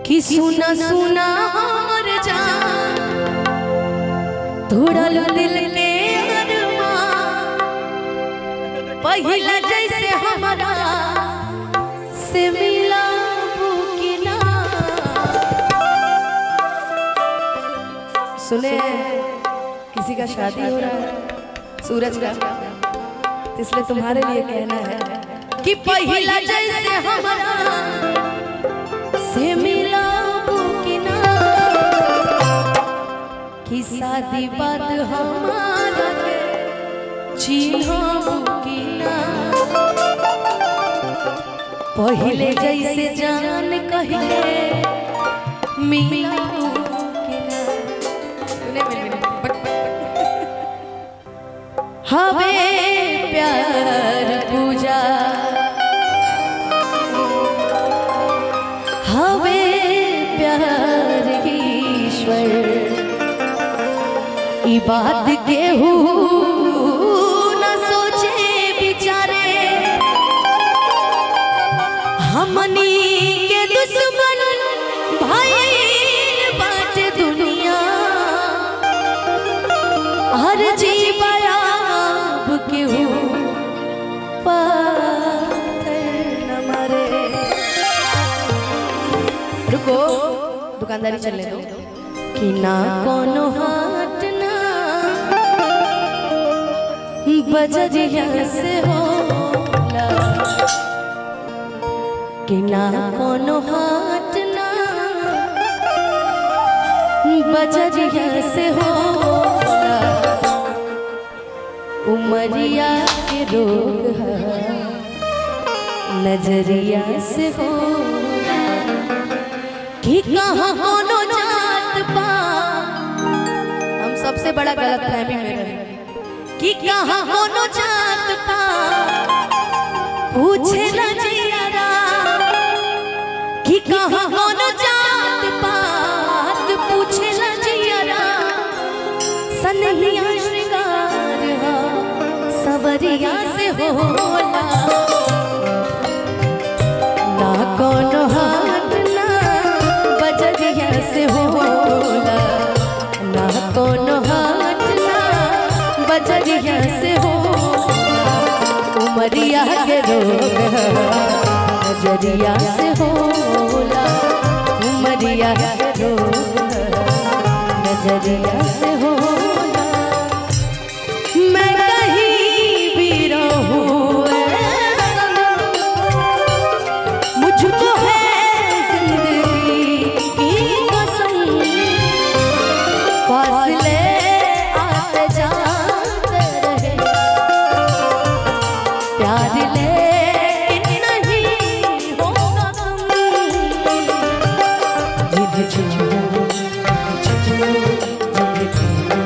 कि सुना सुना हमर जान तोड़ल दिल के अरमान पहिला जैसे हमारा से मिला बुकिना सुने किसी का शादी हो रहा है सूरज का तो इसलिए तुम्हारे लिए कहना है कि पहिला जैसे हमारा से मिला बुकिना कि शादी बात हमारा के चिन्ह बुकिना पहले जैसे जान कहिले मिला बुकिना सुने मेरे मेरे बट हवे प्यार पूजा हवे प्यार ईश्वर ई बात केहू न सोचे बिचारे हमनी के दुश्मन भाई बात दुनिया हर जीवयाब केहू पाथर न मारे रुको दुकानदारी चलने दो कि ना कोनो हाट ना बजरिया से होला कि ना कोनो हाट ना बजरिया से होला उमरिया के रोग है नजरिया से होला कि कहाँ कोनो जात बा हम सबसे बड़ा गलत फहमी में रहे कि कहाँ कोनो जात बा पूछे न जियारा कि कहाँ कोनो जात पात पूछे न जियारा सनहिया श्रृंगार हा सवरिया से होला ना कोनो हाथ ना बजरिया से होला ना कोनो हाथ ना बजरिया से होला उमरिया के रोग है, नजरिया से होला उमरिया के रोग है, नजरिया से होला मैं कहीं भी रहूं ऐसा मुझको है जिंदगी की कसम फासले आते जाते रहे प्यार लेकिन नहीं होगा कम जिद छुओ छुओ जिद छुओ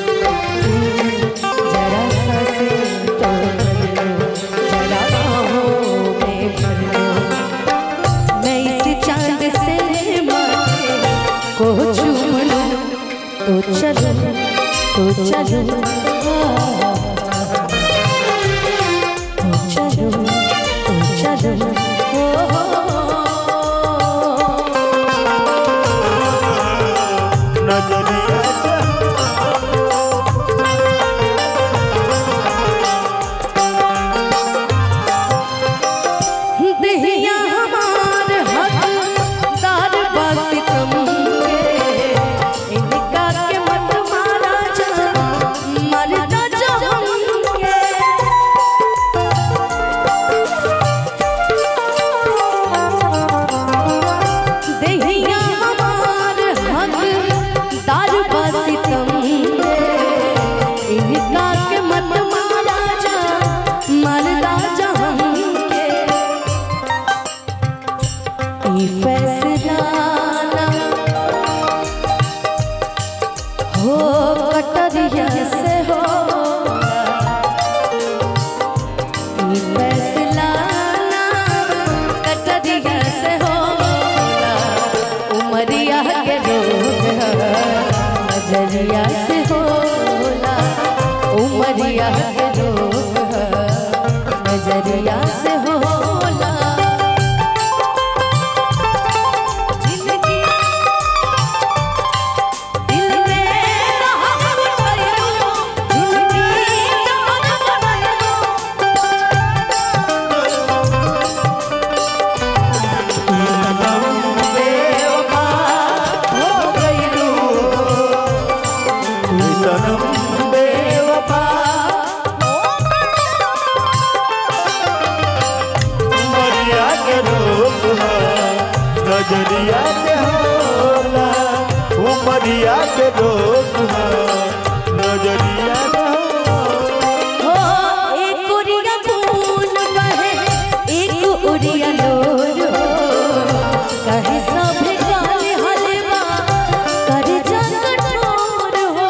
जरा सा से तो कर लो जरा बाहों में भर लो मैं इस चांद से माथे को चूम लूं तो चलो तो चलो तो चलो तो चलो ओ, नजरिया से दहिया हमार हकदार बस कम के इनका के मत मारा जा मरना जो हमके दहिया हमार हकदार बस कम के इनका के मत मारा जा मरना जो हमके ई फैसला ना हो कटरिया से हो ई फैसला ना कटरिया से हो उमरिया के रोग है, नजरिया से होला उमरिया के रोग है, नजरिया से होला जिंदगी नजरिया से होला उमरिया के रोग है नजरिया से होला हो एक उरिया खून बहे एक उरिया लोर हो कहे सब गाल हलवा कर जा कठोर हो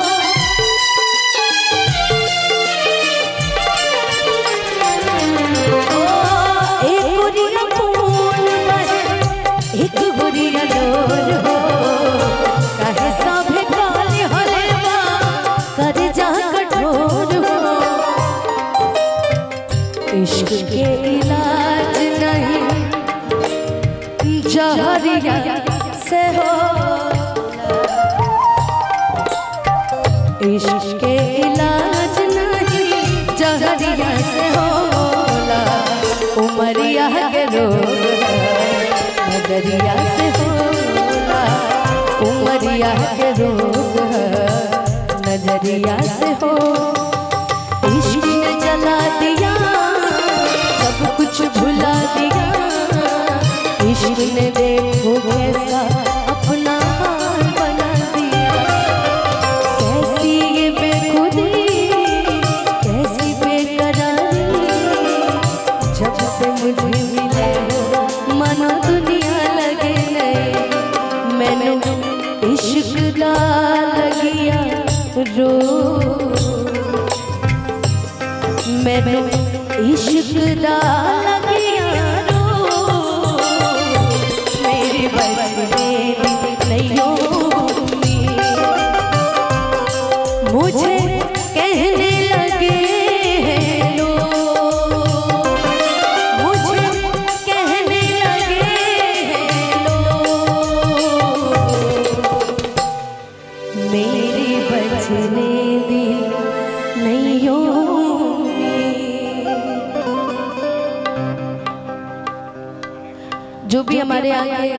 ओ, एक उरिया खून बहे एक उरिया लोर हो कहे सब गाल हलवा कर जा कठोर हो इश्क के इलाज नहीं जहरिया से हो इश्क के इलाज नहीं जहरिया से होला उमरिया के रोग है, नजरिया से होला उमरिया के रोग है, नजरिया से हो इश्क ने जला दिया सब कुछ भुला दिया इश्क ने देखो कैसा अपना हाल बना दिया कैसी ये बेखुदी कैसी बेकरारी जब से मुझे मिले हो मानो दुनिया लगे नहीं मैंने इश्क दा लगिया रो मैंने इश्क दा लगिया रो मेरी बचने नहीं होगी मुझे कहने लगे हैं लोग मुझे कहने लगे हैं लोग मेरी बचने दी नहीं होगी जो भी हमारे आगे